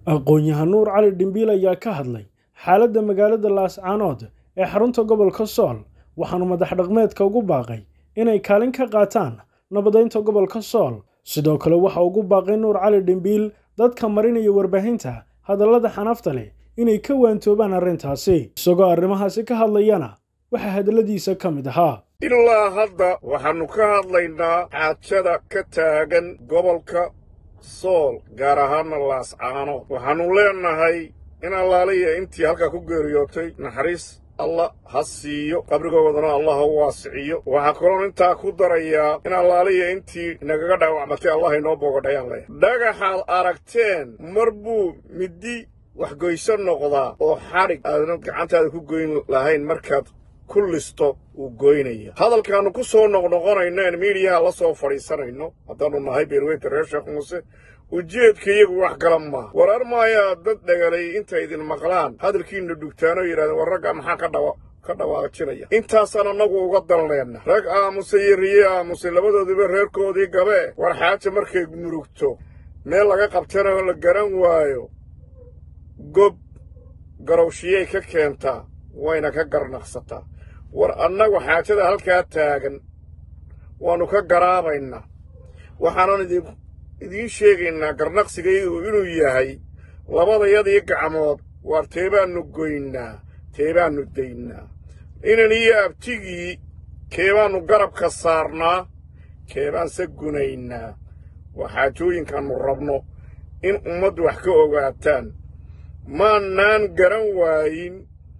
aqoon-yahan nuur cali dhimbiil ayaa ka hadlay xaaladda magaalada laascaanood ee xarunta gobolka sool waxaanu madax dhaqmeedka ugu baaqay inay kaalin ka qaataan nabadeynta gobolka sool sidoo kale waxa ugu baaqay nuur cali dhimbiil dadka marinaya warbaahinta hadallada xanafta leh inay ka waantoobaan arrintaasi isagoo arrimahaasi ka hadlayana waxaa hadalladiisa ka mid ahaa ilaa hadda waxaannu ka hadlaynaa xaajada ka taagan gobolka sool gaar ahaana laascaanood waxaannu leennahay in allaaliya intii halkaa ku geeriyootay naxariis allah ha siiyo qabrigoodana allah ha waasiciyo waxaa kaloon intaa ku darayaa in allaaliya intii nagaga dhaawacmatay allah inoo boogadhayaan leh dhagaxaad aragteen mar buu middi waxgoyso noqdaa oo xadhig aadan gacantaada ku goyn lahayn markaad ku listo uu goynaya hadalkaannu ku soo noqnoqonayno en miidiyaha la soo fadhiisanayno haddaannu nahay beerweynta reer sheekh muuse ujeedka iyagu wax kala maaha warar maayaa dad dhagalay intay idin maqlaan hadalkiinna dhugtaanoo yidhahdeen war ragga maxaa ka dhawa ka dhawaajinaya intaasaan annagu uga danleenna rag aamusay iyo riye aamusay labadooduba reerkoodii gabee war xaaja markay murugto meel laga qabtana la garan waayo gob garowshiyay ka keentaa wayna ka garnaqsataa war annagu xaajada halkaa taagan waannu ka garaabaynaa waxaanan idin idiin sheegaynaa garnaqsigaygu inuu yahay labadayadii gacmood waar teebaannu goynaa teebaannu daynaa inan iyo abtigii keebaannu garabka saarnaa keebaanse gunaynaa waa xaajooyinkaannu rabno in ummaddu wax ka ogaataan maannaan garan waayin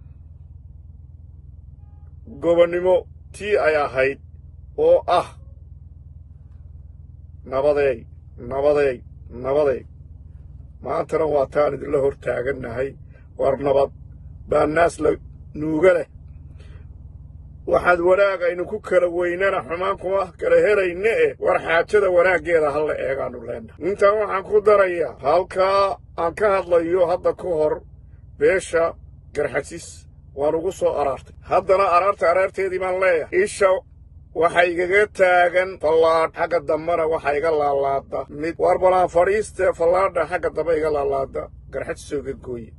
gobonnimo tii ay ahayd oo ah nabadeey nabadeey nabadeey maantana waa taan idinla hor taagannahay war nabad baa naas la nuuga leh waxaad wanaag aynu ku kala weynana xumaan kuma kala helayne eh war xaajada wanaaggeeda ha la eegaannu leennahay intaa waxaan ku darayaa halkaa aan ka hadlayo hadda ka hor beesha garxasis waan ugu soo araartay haddana araarta araarteedii baan leeyahay isha waxa igaga taagan fallaadh xagga dambena waxa iga laalaada mid war balaan fadhiistee fallaadha xagga dambe iga laalaada garxajisoo iga gooye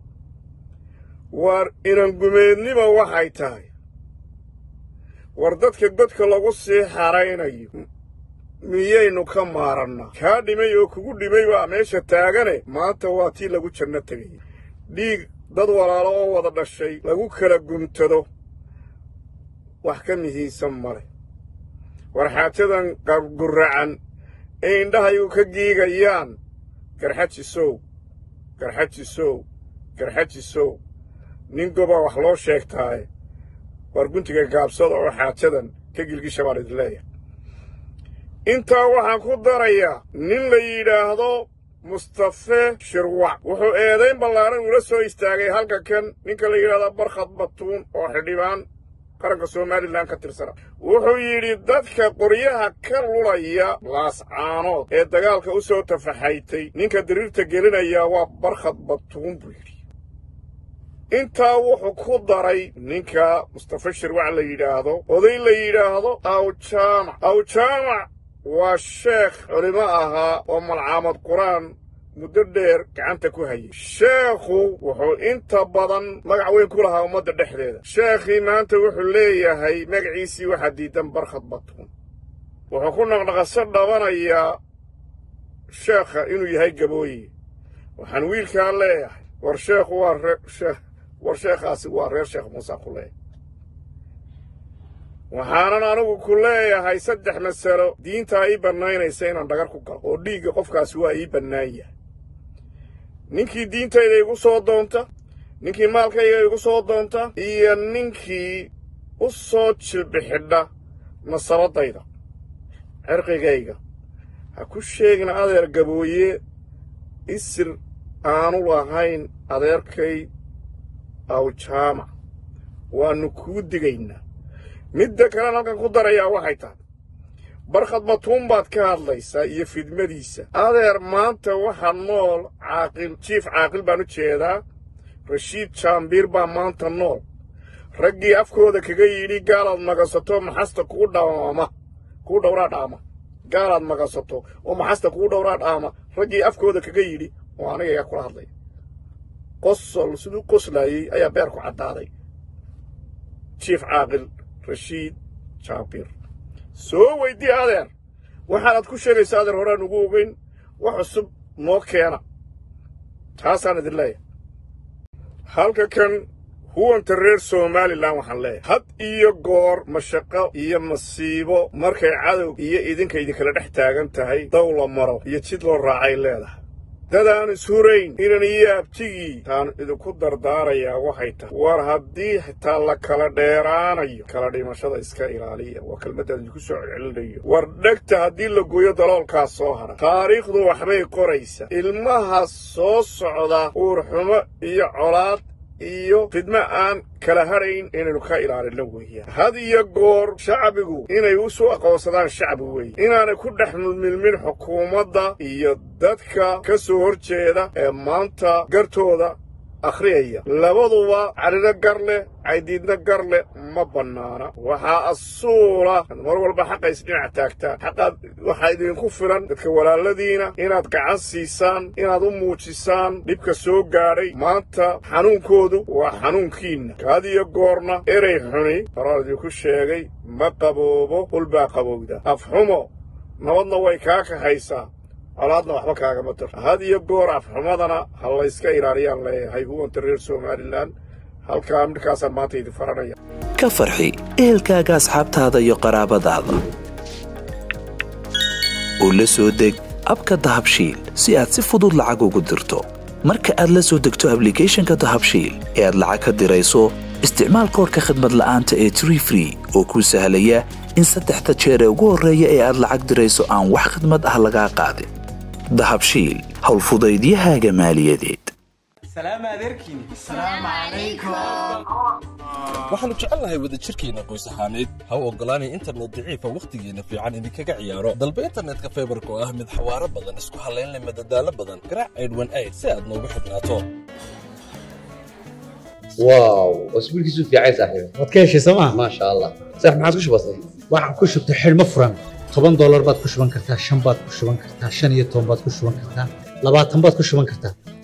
war inangumeednima waxay tahay war dadka godka lagu sii xaraynayo miyaynu ka maarannaa kaa dhimay oo kugu dhimay baa meesha taagane maanta waa tii lagu janno tegaya dhiig dad walaalo oo wada dhashay lagu kala gumtado wax ka mihiisan male war xaajadan gurracan ee indhahayu ka giigayaan garxajisow garxajisow garxajisow nin gobaa wax loo sheegtaaye war guntiga gaabsada oo xaajadan ka gilgisha baan idin leeyahay intaa waxaan ku darayaa nin la yidhaahdo mustafe shirwac wuxuu eedayn ballaaran ula soo istaagay halka kan ninka la yidhahdo barkhad batuun oo xildhibaan qaranka somalilan ka tirsana wuxuu yidhi dadka qoryaha ka lulaya laascaanood ee dagaalka u soo tafaxaytay ninka diriirta gelinayaa waa barkhad batuun buu yidhi intaa wuxuu ku daray ninka mustafe shirwac la yidhaahdo oday la yidhaahdo awjaamac awjaamac waa sheekh culimo ahaa oo malcaamad qur-aan muddo dheer gacanta ku hayay sheekhu wuxuu inta badan magac weyn ku lahaa ummadda dhexdeeda sheekhii maanta wuxuu leeyahay magaciisii waxaa diidan barkhad batuun wuxuu ku naqnaqasho dhabanayaa sheekha inuu yahay gabooye waxaan wiilkaa leeyahay war sheekhu waa war sheekhaasi waa reer sheekh muuse ku leeyahay waxaanan anigu ku leeyahay saddex masalo diintaa ii bannaynaysa inaan dhagar ku galo oo dhiigga qofkaasi waa ii bannaan yahay ninkii diintayda igu soo doonta ninkii maalkayga igu soo doonta iyo ninkii u soo jilbixidha nasabaddayda cirqigayga ha ku sheegin adeer gabooye isir aanu lahayn adeerkay awjaamac waannu kuu digaynaa midda kalean halkan ku darayaa waxay tahay barkhad batuun baad ka hadlaysaa iyo fidmadiisa adeer maanta waxaa nool caaqil jiif caaqil baan u jeedaa rashiid jaambiir baa maanta nool raggii afkooda kaga yidhi gaalaad magasato maxasta kuu dhaama kuu dhowraa dhaama gaalaad magasato oo maxasta kuu dhowraa dhaama raggii afkooda kaga yidhi oo aniga ayaa kula hadlaya qosol siduu qoslayey ayaa beerku caddaaday jiif caaqil rashiid jaabir soo weydii adeer waxaanaad ku sheegaysaa adeer horaan ugu ogeyn wax cusub noo keena taasaan idin leeyahay halka kan huwanta reer somalilan waxaan leeyahay had iyo goor mashaqo iyo masiibo markay cadow iyo idinka idinkala dhex taagan tahay daw la maro iyo jid loo raacay leedahay dadaan ishurayn inan iyo abtigii taan idinku dardaarayaa waxay tahay war haddii xitaa la kala dheeraanayo kala dhimashada iska ilaaliya waa kelmaddaad idinku soo celcelinayo war dhegta haddii la gooyo daloolkaas soo hara taariikhdu waxbay qoraysa ilmaha soo socda uurxumo iyo colaad iyo fidmo aan kala hadhayn inaynu ka ilaalinno weeyaan had iyo goor shacbigu inay u soo aqoonsadaan shacbi weeye inaanay ku dhex milmilmin xukuumadda iyo dadka ka soo hor jeeda ee maanta gartooda akhriyaya labaduba cadhino gar leh caydiidna gar leh ma bannaana waxaa asuula mar walba xaqa isdhinac taagtaan xaqaad waxaa idinku filan dadka walaaladiina inaad gacan siisaan inaad u muujisaan dhibka soo gaadhay maanta xanuunkoodu waa xanuunkiinna kaad iyo goorna erey xuni horaan idinku sheegay ma qaboobo hulbaa qabowda afxumo nabadna way kaa kahaysaa colaadna waxba kaagama tar had iyo goor afxumadana ha layska ilaaliyaan leeyahay huwanta reer somalilan halkaa midhkaasaan maanta idin faranaya ka farxi ehelkaaga asxaabtaada iyo qaraabadaada oo la soo deg abka dahabshiil si aad si fudud lacag ugu dirto marka aad la soo degto ablicathonka dahabshiil ee aad lacag ka dirayso isticmaal koorka khadmad la'aanta ee tree free oo kuu sahlaya in saddexda jeer ee ugu horreeya ee aad lacag dirayso aan wax khidmad ah lagaa qaadin dahabshiil howlfudaydiyahaaga maaliyadeed waxaannu jecelnahay wadajirkeenna qoys ahaaneed ha u oggolaanay internet daciifa wakhtigeenna fiican idinkaga ciyaaro dalba internetka faybarka oo ah mid xawaaro badan isku hallaynleh madadaalo badan garaac aydhwan ayd si aad noogu xidhnaato واو اسبوعك في عايز صاحبي waad ka heshay sooma ما شاء الله صح ما عاد كش بسيط waxaan ku shubtay xidhmo furan toban doolar baad ku shuban kartaa shan baad ku shuban kartaa shan iyo toban baad ku shuban kartaa labaatan baad ku shuban kartaa